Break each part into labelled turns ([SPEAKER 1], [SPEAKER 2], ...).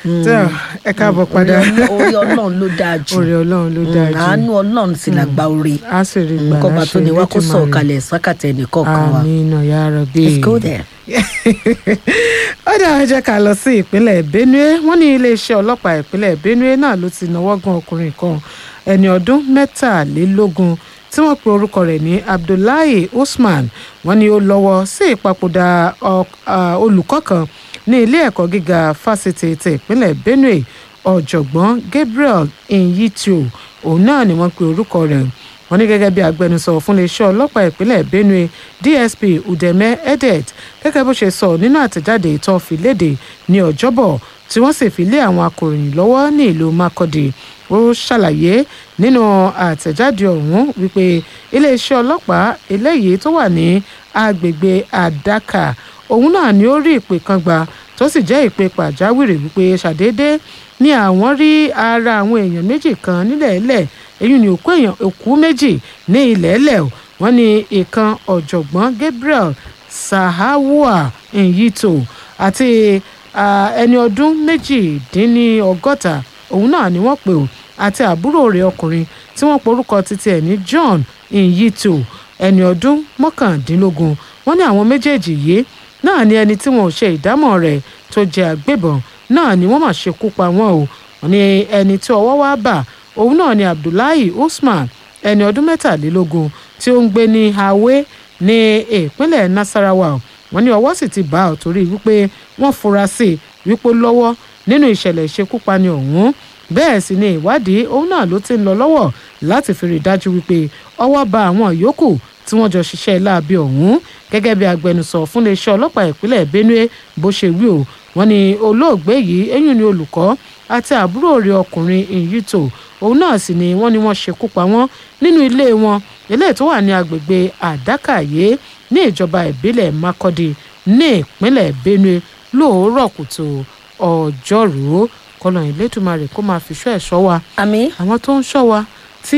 [SPEAKER 1] tó ẹ káàbọ̀ padà
[SPEAKER 2] orí ọlọ́run ló dáa jù
[SPEAKER 1] orí ọlọ́run ló dáa jù
[SPEAKER 2] àánú ọlọ́run sì làgbà orí
[SPEAKER 1] a sì rí gbà
[SPEAKER 2] nǹkan bá tó ní wá kó sọ̀
[SPEAKER 1] Elédùmarè.
[SPEAKER 2] kalẹ̀ sákàtà ẹnìkọ̀ọ̀kan wa
[SPEAKER 1] àmín ya Rabbi.
[SPEAKER 2] let's go there.
[SPEAKER 1] ó dá ẹ jẹ́ ká lọ sí ìpínlẹ̀ benue wọ́n ní iléeṣẹ́ ọlọ́pàá ìpínlẹ̀ benue náà ló ti náwó gan ọkùnrin kan ẹni ọdún mẹ́tàlélógún tí wọ́n pe orúkọ rẹ̀ ní abdullahi usman wọ́n ní ó lọ́wọ́ sí ìpapòdà ọ- à, olùkọ́ kan ní ilé ẹ̀kọ́ gíga fásitì ti ìpínlẹ̀ benue ọ̀jọ̀gbọ́n gabriel inyitio òun náà ni wọ́n pe orúkọ rẹ̀ wọ́n ní gẹ́gẹ́ bí agbẹnusọ fún iléeṣẹ́ ọlọ́pàá ìpínlẹ̀ benue dsp udeme edet gẹ́gẹ́ bó ṣe sọ nínú àtẹ̀jáde ìtàn fi léde ní ọjọ́bọ̀ tí wọ́n sì fi lé àwọn akòròyìn lọ́wọ́ ní ìlú makurdi ó ṣàlàyé nínú àtẹ̀jáde ọ̀hún wípé iléeṣẹ́ ọlọ́pàá eléyìí tó wà ní agbègbè àdákà òun náà ni ó rí ìpè kan gbà tó sì jẹ́ ìpè pàjáwìrì wípé ṣàdédé ni àwọn rí ara àwọn èèyàn méjì kan nílẹ̀ẹ́lẹ̀ èyí ni òkú èèyàn òkú méjì ní ilẹ̀ẹ́lẹ̀ o. wọ́n ní ìkan ọ̀jọ̀gbọ́n gabriel sahawua nyito àti ah, ẹni ọdún méjìdínlọ́gọ́ta òun náà ni wọ́n pè ó àti àbúrò rẹ̀ ọkùnrin tí wọ́n porúkọ títí ẹ̀ ní john nyito ẹni ọdún mọ́kàndínlógún wọ́n ní àwọn méjèèjì yìí náà ni ẹni tí wọn ò ṣe ìdámọ̀ rẹ̀ tó jẹ́ àgbébọn náà ni wọ́n mà ṣekú pa wọ́n o wọ́n ní ẹni tí ọwọ́ wá bà òun náà ni abdullahi usman ẹni ọdún mẹ́tàlélógún tí ó ń gbé ní hawe ní ìpínlẹ̀ nasarawa o. wọ́n ní ọwọ́ sì ti bá ọ torí wípé wọ́n fura sí i wípé ó lọ́wọ́ nínú ìṣẹ̀lẹ̀ ìṣekúpani ọ̀hún bẹ́ẹ̀ sì ni ìwádìí òun náà ló ti ń lọ lọ́wọ́ láti fi rí i dájú wípé ọwọ́ bá àwọn yòókù tí wọ́n jọ ṣiṣẹ́ láabi ọ̀hún gẹ́gẹ́ bí agbẹnusọ fún iléeṣẹ́ ọlọ́pàá ìpínlẹ̀ benue bó ṣe wí o wọ́n ní olóògbé yìí eyín ni olùkọ́ àti àbúrò rẹ̀ ọkùnrin ìyítò òun náà sì ni wọ́n ní wọ́n ṣekú pa wọ́n nínú ilé wọn eléyìí tó wà ní agbègbè àdákàyé ní ìjọba ìbílẹ̀ makurdi ní ìpínlẹ̀ benue lóòórọ̀ kùtù ọjọ́rùú kọlọ̀ ìlédùmarè kó máa fi ṣọ́ ẹ̀ ṣọ́ wa
[SPEAKER 2] àmì
[SPEAKER 1] àwọn tó ń ṣọ́ wa tí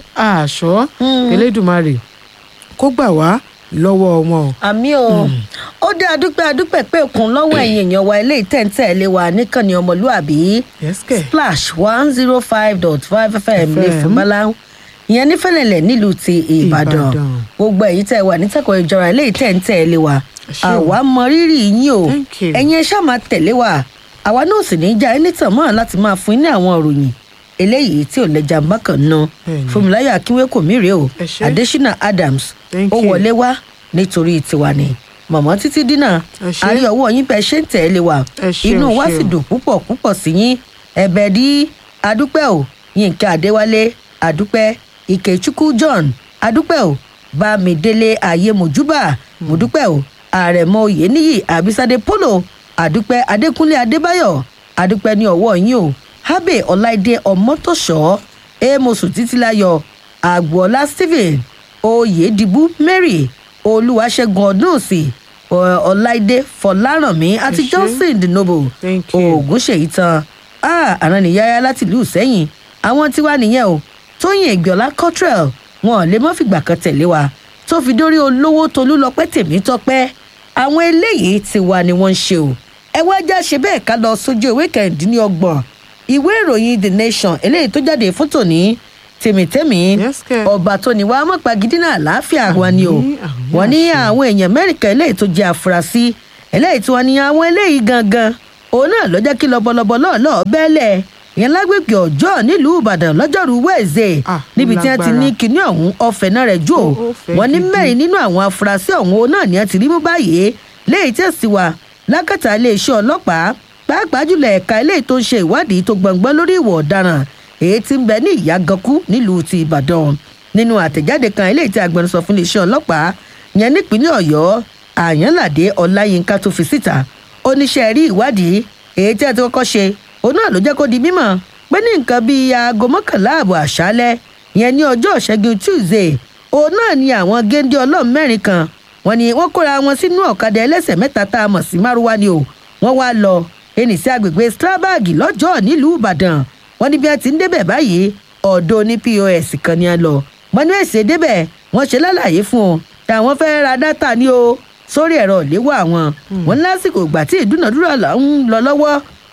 [SPEAKER 1] àṣọ elédùmarè kó gbà wá lọ́wọ́ wọn o.
[SPEAKER 2] àmì o ó dé adúpẹ́ adúpẹ́ pé òkun lọ́wọ́ ẹ̀yìn èèyàn wa eléyìí tẹ̀ǹtẹ̀ lé wa níkànnì ọmọlúàbí
[SPEAKER 1] yẹ́sìkẹ̀
[SPEAKER 2] splash one zero five dot five fm lè fún báláú ìyẹn nífẹ̀lẹ̀lẹ̀ nílùú ti ìbàdàn
[SPEAKER 1] Ìbàdàn.
[SPEAKER 2] gbogbo èyí tẹ̀ wà nítẹ̀kọ̀ ìjọra eléyìí tẹ̀ǹtẹ̀ lé wa
[SPEAKER 1] ṣé o.
[SPEAKER 2] àwa mọ rírì yín o
[SPEAKER 1] Thank you.
[SPEAKER 2] ẹ̀yin ẹ ṣáà máa tẹ̀lé wa àwa náà sì ní í já ẹni tàn mọ́ láti máa fún yín ní àwọn ìròyìn eléyìí tí ò lẹ́jà bákan náà
[SPEAKER 1] Bẹ́ẹ̀ni.
[SPEAKER 2] fúnmiláyà akínwé kò mí rèé o
[SPEAKER 1] Ẹ ṣé.
[SPEAKER 2] adésínà adams
[SPEAKER 1] Thank
[SPEAKER 2] ó
[SPEAKER 1] you.
[SPEAKER 2] wọlé wá nítorí tiwa ni mọ̀mọ́ títí dínà
[SPEAKER 1] Ẹ ṣé.
[SPEAKER 2] àrí ọwọ́ yín bẹ́ẹ̀ ṣe ń tẹ̀lé wa
[SPEAKER 1] Ẹ ṣé,
[SPEAKER 2] inú
[SPEAKER 1] ẹ
[SPEAKER 2] wa
[SPEAKER 1] ṣé
[SPEAKER 2] sì
[SPEAKER 1] o.
[SPEAKER 2] dùn púpọ̀ púpọ̀ sí yín ẹ̀bẹ̀ dí adúpẹ́ o yínká adéwálé adúpẹ́ ìkẹ́chukwu john adúpẹ́ o bámidélé ayé mojúbà mojúpẹ́ o àrẹ̀mọ oyèníyì àbísádé polo adúpẹ́ adékúnlé adébáyọ̀ adúpẹ́ ní ọwọ́ yín o habe ọláìdé ọmọtòṣọ́ amosu títílayọ̀ àgbọ̀ọ́lá stephen oyèdìbú mary olúwaṣẹ́gun ọdúnùsì ọ- ọláìdé fọlárànmí àti
[SPEAKER 1] Ẹ ṣé.
[SPEAKER 2] johnson the noble
[SPEAKER 1] Thank you.
[SPEAKER 2] oògùn ṣèyí tán àrùn nìyáyá láti ìlú sẹ́yìn àwọn tiwa nìyẹn o tóyìn ìgbọ̀lá cottrell wọn ò lè mọ́ fìgbà kan tẹ̀lé wa tó fi dórí olówó tolúlọpẹ́ tèmítọ́pẹ́ àwọn eléyìí tiwa ni wọ́n ń ṣe o ẹ wá já ṣe bẹ́ẹ̀ ká lọ sójú ìwé kẹrìndínlọ́gbọ̀n ìwé ìròyìn the nation eléyìí tó jáde fún tòní tèmítẹ́mì
[SPEAKER 1] Yes, kẹ̀.
[SPEAKER 2] ọba tó ní wàá mọ̀pá gidi náà láàfíà wa ni o
[SPEAKER 1] Àmín, àmín,
[SPEAKER 2] wọ́n ní
[SPEAKER 1] àṣẹ.
[SPEAKER 2] àwọn èèyàn mẹ́rin kan eléyìí tó jẹ́ àfúrásì eléyìí tí wọ́n ní àwọn eléyìí gangan òun náà ló jẹ́ kí lọ́bọ̀lọ́bọ̀ lọ́ọ̀lọ́ bẹ́ẹ̀lẹ̀ ìyẹn lágbègbè ọjọ́ nílùú ìbàdàn lọ́jọ́rú wẹ́ẹ̀zẹ̀
[SPEAKER 1] Ah,
[SPEAKER 2] níbi tí wọ́n ti ní
[SPEAKER 1] lágbára.
[SPEAKER 2] kinní ọ̀hún ọ̀fẹ́ náà rẹ̀ jù ó
[SPEAKER 1] Ó- ó fẹ́
[SPEAKER 2] wọ́n ní
[SPEAKER 1] gidi.
[SPEAKER 2] mẹ́rin nínú àwọn afurasí ọ̀hún òun náà ni wọ́n ti rí mú báyìí léyìí tí èsì wà lákàtà iléeṣẹ́ ọlọ́pàá pàápàá jùlọ ẹ̀ka eléyìí tó ń ṣe ìwádìí tó gbọ̀ngbọ́n lórí ìwọ̀ ọ̀daràn èyí tí ń bẹ ní ìyàgànkú nílùú ti ìbàdàn nínú àtẹ̀jáde kan eléyìí tí agbẹnusọ fún iléeṣẹ́ ọlọ́pàá yẹn nípínlẹ̀ ọ̀yọ́ àyànládé ọláyínká tó fi síta oníṣẹ́ rí ìwádìí èyí tí a ti kọ́kọ́ ṣe òun náà ló jẹ́ kó di mímọ̀ pé ní nǹkan bíi aago mọ́kànlá ààbọ̀ àṣálẹ́ yẹn ní ọjọ́ ìṣẹ́gun tuesday òun náà ni àwọn géńdé ọlọ́run mẹ́rin kan wọ́n ní wọ́n kóra wọn sínú ọ̀kadà ẹlẹ́sẹ̀ mẹ́ta tá a mọ̀ sí márúwá ni o wọ́n wá lọ ẹnì sí agbègbè strabag lọ́jọ́ nílùú ìbàdàn wọ́n ní bí wọ́n ti ń débẹ̀ báyìí ọ̀dọ́ ní pos kan ni a lọ wọ́n ní èsì débẹ̀ wọ́n ṣe lálàyé fún un táwọn fẹ́ ra dátà ní o sórí ẹ̀rọ ìléwọ́ àwọn wọn ní lásìkò ìgbà tí ìdúnàdúrà là ń lọ lọ́wọ́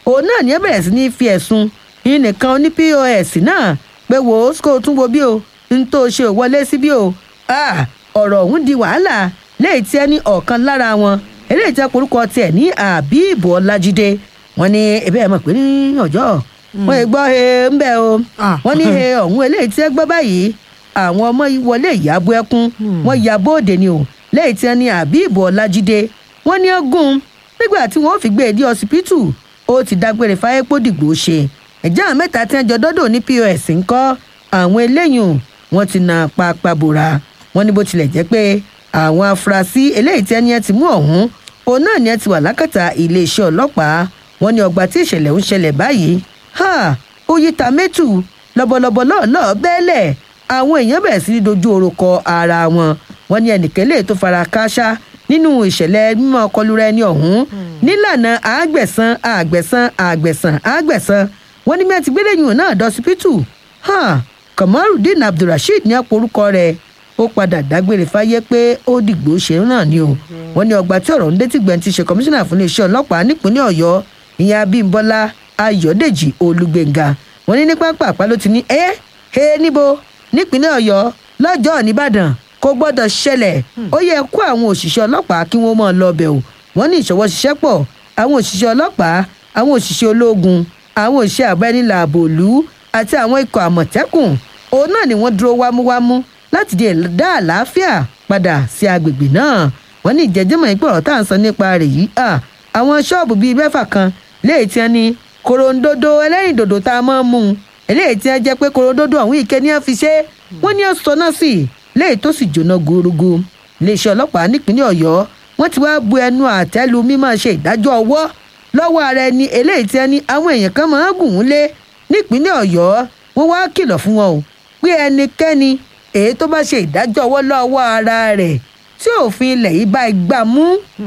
[SPEAKER 2] òun náà ní ẹ bẹ̀rẹ̀ sí ní fi ẹ̀sùn yín nìkan ní pos náà pé wò ó kó o tún wo bí o n tó ṣe ò wọlé sí bí o Ah, ọ̀rọ̀ ọ̀hún di wàhálà léyìí tí ẹ ní ọ̀kan lára wọn eléyìí tí ẹ porúkọ tiẹ̀ ní àbíìbò ọlájídé wọn ní ẹbí ẹ mọ̀ pé ní ọjọ́ wọn ì gbọ́ he ń bẹ́ o
[SPEAKER 1] Ah.
[SPEAKER 2] wọn ní he ọ̀hún eléyìí tí ẹ gbọ́ báyìí àwọn ọmọ yìí wọlé ìyàbọ̀ ẹkún wọn ya bóde ni o léyìí tí ẹ ní àbíìbò ọlájídé wọn ní ọgùn nígbà tí wọn ò fi gbé e dé ọsibítù ó ti dágbére fáyé pódìgbò ṣe ẹ̀jẹ̀ àwọn mẹ́ta tí wọ́n jọ dọ́dọ̀ ní pos ńkọ́ àwọn eléyìí wọn ti na pápá bora wọn ní bó tilẹ̀ jẹ́ pé àwọn afurasí eléyìí tí ẹni ẹ ti mú ọ̀hún òun náà ni ẹ ti wà lákàtà iléeṣẹ́ ọlọ́pàá wọn ní ọgbà tí ìṣẹ̀lẹ̀ ń ṣẹlẹ̀ báyìí ha oyita mẹ́tù lọ́bọ̀lọ́bọ̀ lọ́ọ̀lọ́ọ̀ bẹ́ẹ̀lẹ̀ àwọn èèyàn bẹ̀rẹ̀ sí ní dojú orúkọ ara wọn wọn ní ẹnìkan lè tó fara kááṣá nínú ìṣẹ̀lẹ̀ mímọ́ kọlura ẹni ọ̀hún nílànà àgbẹ̀sán àgbẹ̀sán àgbẹ̀sán àgbẹ̀sán wọn ní mẹ́tì gbẹ́lẹ́yìn náà dọ́sípítù hàn kamarudeen abdulrasheed ní àpò orúkọ rẹ̀ ó padà dágbére fáyé pé ó dìgbò ṣe náà ni o wọn ní ọgbà tí ọ̀rọ̀ ń dé tí gbẹ̀ntì ṣe kọmíṣánná fún iléeṣẹ́ ọlọ́pàá nípínlẹ̀ ọ̀yọ́ ìyẹn abímbọ́lá ayọ̀dèjì olùgbèǹga wọn ní ní pápá àpá ló ti ní ẹ́ ẹ́ níbo nípínlẹ̀ ọ̀yọ́ lọ́jọ́ nìbàdàn kò gbọ́dọ̀ ṣẹlẹ̀ ó yẹ kó àwọn òṣìṣẹ́ ọlọ́pàá kí wọ́n máa lọ bẹ̀ o wọ́n ní ìṣọwọ́ ṣiṣẹ́ pọ̀ àwọn òṣìṣẹ́ ọlọ́pàá àwọn òṣìṣẹ́ ológun àwọn òṣìṣẹ́ àbẹ́nilàbò òlú àti àwọn ikọ̀ àmọ̀tẹ́kùn òun náà ni wọ́n dúró wámúwámú láti di dá àlàáfíà padà sí agbègbè náà wọ́n ní ìjẹ́jẹ́mọ̀ ìpè ọ̀rọ̀ tá à ń sọ nípa rẹ̀ yìí à àwọn ṣọ́ọ̀bù bíi mẹ́fà kan léyìí tí wọ́n ní korondodo ẹlẹ́rìndòdò tá a máa ń mú un eléyìí tí wọ́n jẹ́ pé korondodo ọ̀hún ìké ní wọ́n fi ṣe wọ́n ní ọ̀sán náà sí léyìí tó sì jóná gúrúgú iléeṣẹ́ ọlọ́pàá nípínlẹ̀ ọ̀yọ́ wọ́n ti wá bu ẹnu àtẹ́lu mímọ́ ṣe ìdájọ́ ọwọ́ lọ́wọ́ ara ẹni eléyìí tí wọ́n ní àwọn èèyàn kan máa ń gùn ún lé nípínlẹ̀ ọ̀yọ́ wọ́n wá kìlọ̀ fún wọn o pé ẹnikẹ́ni èyí tó bá ṣe ìdájọ́ ọwọ́ lọ́wọ́ ara rẹ̀ tí òfin ilẹ̀ yìí bá gbà mú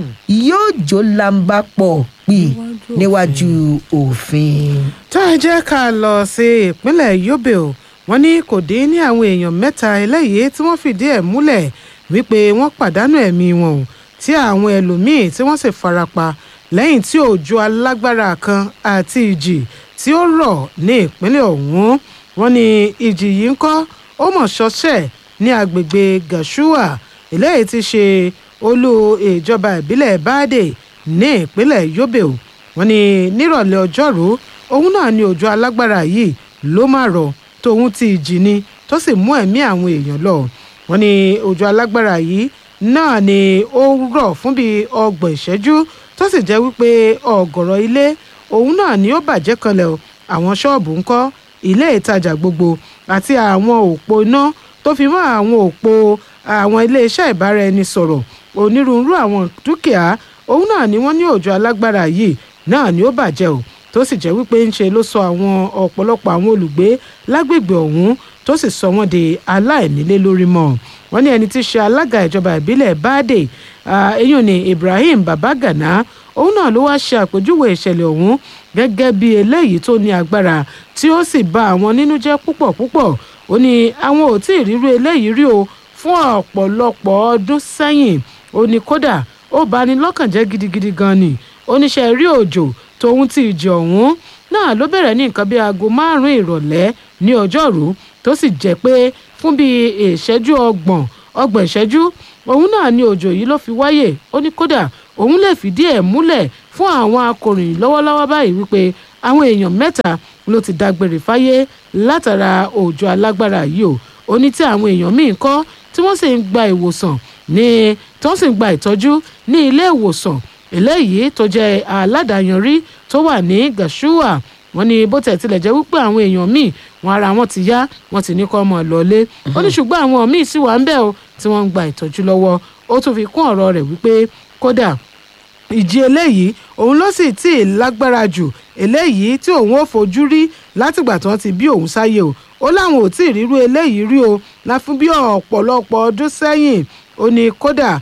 [SPEAKER 2] yóò jó lamba pọ̀ pì níwájú òfin.
[SPEAKER 1] tá a jẹ́ ká lọ sí ìpínlẹ̀ yobe o wọ́n ní kò dín ní àwọn èèyàn mẹ́ta eléyìí tí wọ́n fìdí ẹ̀ múlẹ̀ wípé wọ́n pàdánù ẹ̀mí wọn o tí àwọn ẹlòmíín tí wọ́n sì farapa lẹ́yìn tí òjò alágbára kan àti ìjì tí ó rọ̀ ní ìpínlẹ̀ ọ̀hún wọ́n ní ìjì yìí ń kọ́ ó mọ̀ ṣọṣẹ́ ní agbègbè gashua eléyìí ti ṣe olú ìjọba ìbílẹ̀ báàdè ní ìpínlẹ̀ yobe o wọ́n ní nírọ̀lẹ́ ọjọ́rú òun náà ni òjò alágbára yìí ló máa rọ̀ tóun ti ìjì ni tó sì mú ẹ̀mí àwọn èèyàn lọ wọ́n ní òjò alágbára yìí náà ni ó rọ̀ fún bíi ọgbọ̀n ìṣẹ́jú tó sì jẹ́ wípé ọ̀gọ̀rọ̀ ilé òun náà ni ó bàjẹ́ kanlẹ̀ o àwọn ṣọ́ọ̀bù ńkọ́ ilé ìtajà gbogbo àti àwọn òpó iná tó fi mọ́ àwọn òpó àwọn iléeṣẹ́ ìbáraẹnisọ̀rọ̀ onírúurú àwọn dúkìá òun náà ni wọ́n ní òjò alágbára yìí náà ni ó bàjẹ́ o tó sì jẹ́ wípé ńṣe ló sọ àwọn ọ̀pọ̀lọpọ̀ àwọn olùgbé lágbègbè ọ̀hún tó sì sọ wọ́n di aláìnílé lórí mọ́ wọ́n ní ẹni tí í ṣe alága ìjọba ìbílẹ̀ báàdè eyín ni ibrahim babagana òun náà ló wá ṣe àpèjúwe ìṣẹ̀lẹ̀ ọ̀hún gẹ́gẹ́ bí eléyìí tó ní agbára tí ó sì bà àwọn nínú jẹ́ púpọ̀ púpọ̀ ó ní àwọn ò tí ì rírú eléyìí rí o fún ọ̀pọ̀lọpọ̀ ọdún sẹ́yìn ó ní kódà ó bani lọ́kàn jẹ́ gidigidi gan ni oníṣẹ́ rí òjò tóun ti ìjì ọ̀hún náà ló bẹ̀rẹ̀ ní nǹkan bíi aago márùn-ún ìrọ̀lẹ́ ní ọjọ́rú tó sì jẹ́ pé fún bíi ìṣẹ́jú ọgbọ̀n ọgbọ̀n ìṣẹ́jú òun náà ni òjò yìí ló fi wáyè ó ní kódà òun lè fìdí ẹ̀ múlẹ̀ fún àwọn akọ̀ròyìn lọ́wọ́lọ́wọ́ báyìí wípé àwọn èèyàn mẹ́ta ló ti dágbére fáyé látara òjò alágbára yìí o ó ní tí àwọn èèyàn míì kọ́ tí wọ́n sì ń gba ìwòsàn ní tí wọ́n sì ń gba ìtọ́jú ní ilé ìwòsàn eléyìí tó jẹ́ aládàáyanrí tó wà ní gashua wọ́n ní bó tẹ̀ tilẹ̀ jẹ́ wípé àwọn èèyàn míì wọn ara wọn ti yá wọ́n ti ní kọ́ ọmọ lọ́lé ó ní ṣùgbọ́n àwọn míì sì wà ń bẹ̀ o tí wọ́n ń gba ìtọ́jú lọ́wọ́ ó tún fi kún ọ̀rọ̀ rẹ̀ wípé kódà ìjì eléyìí òun ló sì tí ì lágbára jù eléyìí tí òun ò fojú rí látìgbà tí wọ́n ti bí òun sáyé o ó láwọn ò tí ì rírú eléyìí rí o la fún bí ọ̀pọ̀lọpọ̀ ọdún sẹ́yìn ó ní kódà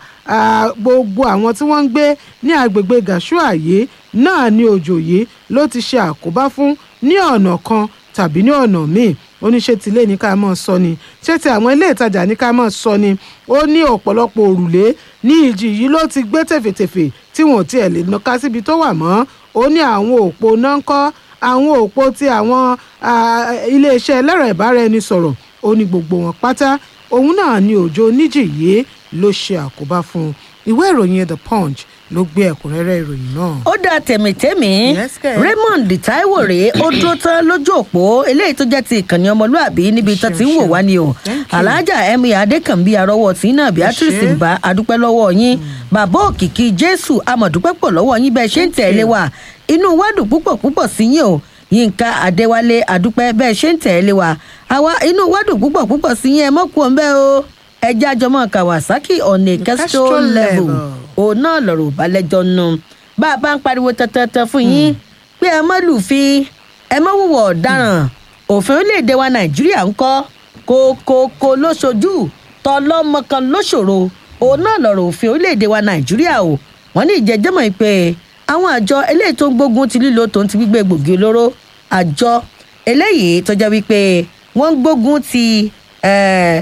[SPEAKER 1] gbogbo àwọn tí wọ́n ń gbé ní agbègbè gashua yìí náà ní òjò yìí ló ti ṣe àkóbá fún ní ọ̀nà kan tàbí ní ọ̀nà míì ó ní ṣé tilé ní ká máa sọ ni ṣé ti àwọn ilé ìtajà ní ká máa sọ ni ó ní ọ̀pọ̀lọpọ̀ òrùlé ní ìjì yìí ló ti gbé tèfètèfè tí wọn ò tiẹ̀ lè nàka síbi tó wà mọ́ ó ní àwọn òpó náà ń kọ́ àwọn òpó tí àwọn ah, iléeṣẹ́ ẹlẹ́rọ ìbáraẹnisọ̀rọ̀ ó ní gbogbo wọn pátá òun náà ni òjò oníjìyé ló ṣe àkóbá fún un ìwé ìròyìn the punch ló gbé ẹ̀kúnrẹ́rẹ́ ìròyìn náà.
[SPEAKER 2] ó dá tẹ̀mítẹ́mì
[SPEAKER 1] Yes, kẹ̀.
[SPEAKER 2] raymond taiwo rèé ó dúró tán lójú òpó eléyìí tó jẹ́ ti ìkànnì ọmọlúàbí níbi tó ti ń wò wá ni o
[SPEAKER 1] Thank you.
[SPEAKER 2] alájà emir adékànbí arọwọ tí náà beatrice
[SPEAKER 1] ṣé.
[SPEAKER 2] ń bá adúpẹ́ lọ́wọ́ yín bàbá òkìkí jésù amọ̀dúpẹ́ pọ̀ lọ́wọ́ yín bẹ́ẹ̀ ṣe ń tẹ̀lé wa inú wa dùn púpọ̀ púpọ̀ sí yín o yínká adéwálé adúpẹ́ bẹ́ẹ̀ ṣe ń tẹ̀lé wa àwa inú wa dùn púpọ̀ púpọ̀ sí yín ẹ mọ́ kú ọ̀nbẹ́ o ẹjẹ́ àjọmọ́ kawasaki on a
[SPEAKER 1] Castro
[SPEAKER 2] castro level
[SPEAKER 1] level.
[SPEAKER 2] òun náà lọ̀rọ̀ balẹ̀jọ́ nù bá a bá ń pariwo tẹ́tẹ́tẹ́ fún yín pé ẹ má lùfin ẹ má wùwọ̀ ọ̀daràn òfin orílẹ̀-èdè wa nàìjíríà ń kọ́ kókókó lóṣojú tọlọ́mọ kan lóṣòro òun náà lọ̀rọ̀ òfin orílẹ̀-èdè wa nàìjíríà o wọ́n ní ìjẹ́jẹ́mọ̀ pé àwọn àjọ eléyìí tó ń gbógun ti lílo tòun ti gbígbé gbòógì olóró àjọ eléyìí tó jẹ́ wípé wọ́n ń gbógun ti eh,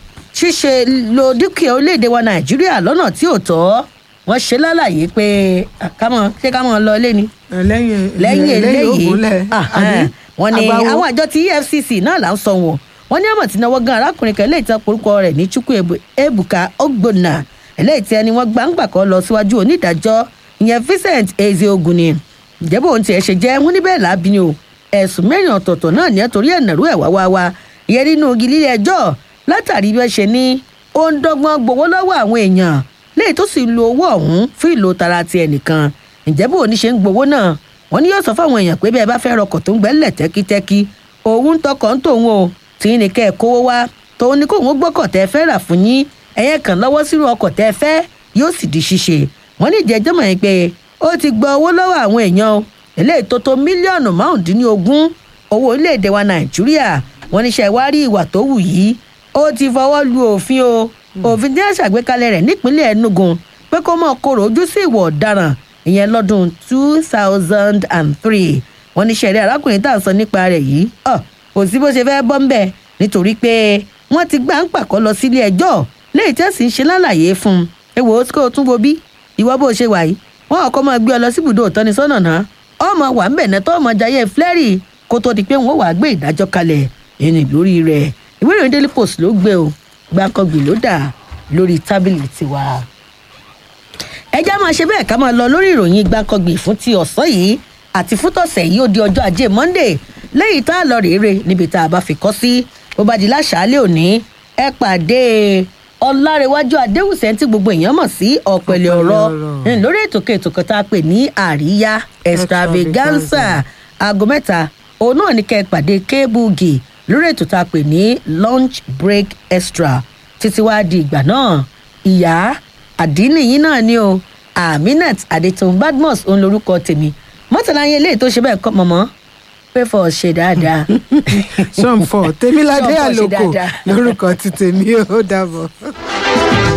[SPEAKER 2] ṣíṣe lo dúkìá orílẹ̀-èdè wa nàìjíríà lọ́nà tí ò tọ́ wọ́n ṣe lálàyé pé ah, ká mọ̀ ṣé ká mọ̀ lọ ilé ni
[SPEAKER 1] lẹ́yìn
[SPEAKER 2] lẹ́yìn eléyìí
[SPEAKER 1] ògúnlẹ̀ àbí
[SPEAKER 2] wọ́n ní
[SPEAKER 1] àgbáwo.
[SPEAKER 2] àwọn àjọ tí efcc náà là ń sọ wọn wọ́n ní àmọ̀ tí náwó gan arákùnrin kan eléyìí tí wọ́n porúkọ rẹ̀ ní chukwu Ebu- ebuka ogbonna eléyìí tí ẹni wọ́n gbà ń gbà kọ́ lọ síwájú onídàájọ́ ìyẹn vincent ezeogun ni ìjẹ́bù ohun tiẹ̀ ṣe jẹ́ wọ́n ní bẹ́ẹ̀ láàbí ni o ẹ̀sùn mẹ́rin ọ̀tọ̀ọ̀tọ̀ náà ní ẹ̀tọ́rí ẹ̀nàrú ẹ̀ wá wá wá ìyẹn nínú igi líle ẹjọ́ látàrí bí wọ́n ṣe ní ó ń dọ́gbọ́n gbowó lọ́wọ́ àwọn èèyàn léyìí tó sì ń lo owó ọ̀hún fún ìlò tara ti ẹnìkan ìjẹ́bù òní ṣe ń gbowó náà wọ́n ní yóò sọ fáwọn èèyàn pé bí ẹ bá fẹ́ rọkọ̀ tó ń gbẹ́lẹ̀ tẹ́kítẹ́kí òun ń tọkọ̀ ń tòun o tí ní kẹ́ ẹ̀ kówó wá tòun ni kóun ó gbọ́kọ̀ tẹ́ fẹ́ rà fún yín ẹ̀yẹ kàn lọ́wọ́ sírú ọkọ̀ tẹ́ fẹ́ yóò sì di ṣíṣe wọ́n ní ìjẹ́jọ́ mọ̀ yín pé ó ti gba owó lọ́wọ́ àwọn èèyàn o eléyìí tó tó mílíọ̀nù márùndínlógún owó orílẹ̀-èdè wa nàìjíríà wọ́n ní ṣe wá rí ìwà tó wù yìí ó ti fọwọ́ lu òfin o òfin tí wọ́n ṣàgbékalẹ̀ rẹ̀ nípínlẹ̀ enugu pé kó mọ̀ kóró ojú sí ìwà ọ̀daràn ìyẹn lọ́dún two thousand and three wọ́n ní sẹ́rí arákùnrin tá à ń sọ nípa rẹ̀ yìí ọ̀ kò sí bó ṣe fẹ́ bọ́ ń bẹ̀ nítorí pé wọ́n ti gbà ń pàkọ́ lọ sílé ẹjọ́ léyìí tẹ́sí ń ṣe lálàyé fún un ẹ wò ó kó o tún wo bí ìwọ bó ṣe wà yìí wọn ọkọ máa gbé ọ lọ síbùdó ìtọ́nisọ́nà náà ọmọ wà ń bẹ̀ náà tó ọmọ jayé flẹ́rì kó tó di pé wọn wàá gbé ìdájọ́ kalẹ̀ ẹni lórí rẹ̀ ìwé ìròyìn daily post ló gbé o gbàǹkangbì ló dà lórí tábìlì tiwa ẹjẹ́ máa ṣe bẹ́ẹ̀ ká máa lọ lórí ìròyìn gbàǹkangbì fún ti ọ̀sán yìí àti fún tọ̀sẹ̀ yìí ó di ọjọ́ ajé monday lẹ́yìn tá a lọ rèére níbi tá a bá fi kọ́ sí bó bá di láṣàálẹ̀ òní ẹ pàdé ọlárẹ̀wájú adéhùsẹ̀ tí gbogbo èèyàn mọ̀ sí ọ̀pẹ̀lẹ̀ ọ̀rọ̀
[SPEAKER 1] ọ̀rọ̀.
[SPEAKER 2] ń lórí ètò kẹtò kan tá a pè ní àríyá extravaganza aago mẹ́ta òun náà ní kẹ́ ẹ pàdé kébùgì lórí ètò tá a pè ní lunch break extra títí wá di ìgbà náà ìyá àdínìyín náà ni o aminat adetun badmus òun lorúkọ tèmi mọ́tàlá yẹn eléyìí tó ṣe bẹ́ẹ̀ kọ́ mọ̀mọ́ pé fọ́ ṣe dáadáa.
[SPEAKER 1] sọ̀nfọ̀ tèmíládé
[SPEAKER 2] Sọ̀nfọ̀ ṣe
[SPEAKER 1] àlòkò
[SPEAKER 2] dáadáa.
[SPEAKER 1] lórúkọ ti tèmi ó dàbọ̀.